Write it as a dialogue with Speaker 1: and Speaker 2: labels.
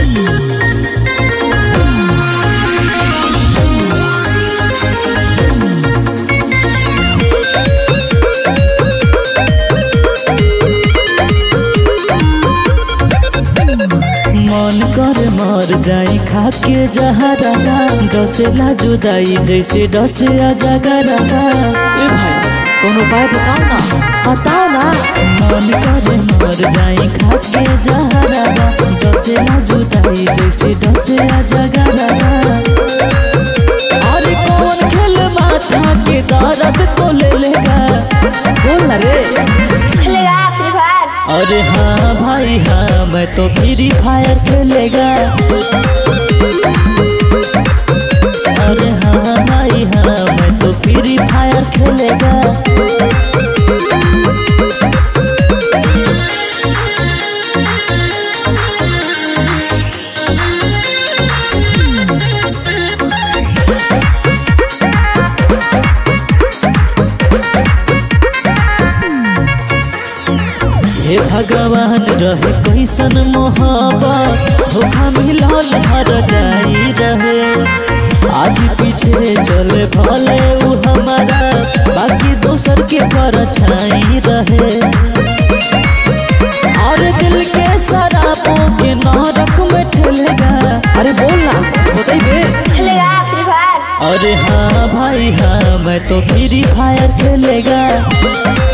Speaker 1: मन कर मर जाई खा के जहरा डसेला जुदाई जैसे डसे अजगरा
Speaker 2: ए भाई कोनो उपाय बताओ ना बताओ ना
Speaker 1: मन करे मर जाई खा के जहरा डसेला जुदाई जैसे डसे अजगरा अरे कौन खेल माथा के दर्द को ले लेगा
Speaker 2: बोल ना रे
Speaker 3: खेलेगा फ्री फायर
Speaker 1: अरे हाँ भाई हाँ मैं तो फ्री फायर खेलेगा अरे हाँ भाई हाँ मैं तो फ्री फायर खेलेगा हे भगवान रहे कैसन मोहब्बत धोखा मिलल हर जाई रहे आगे पीछे चले भले उ हमारा बाकी दोसर के पर छाई रहे और दिल के शराबों के नरक में ठेलेगा
Speaker 2: अरे बोल ना बताइबे
Speaker 3: खेलेगा फ्री फायर
Speaker 1: अरे हाँ भाई हाँ मैं तो फ्री फायर खेलेगा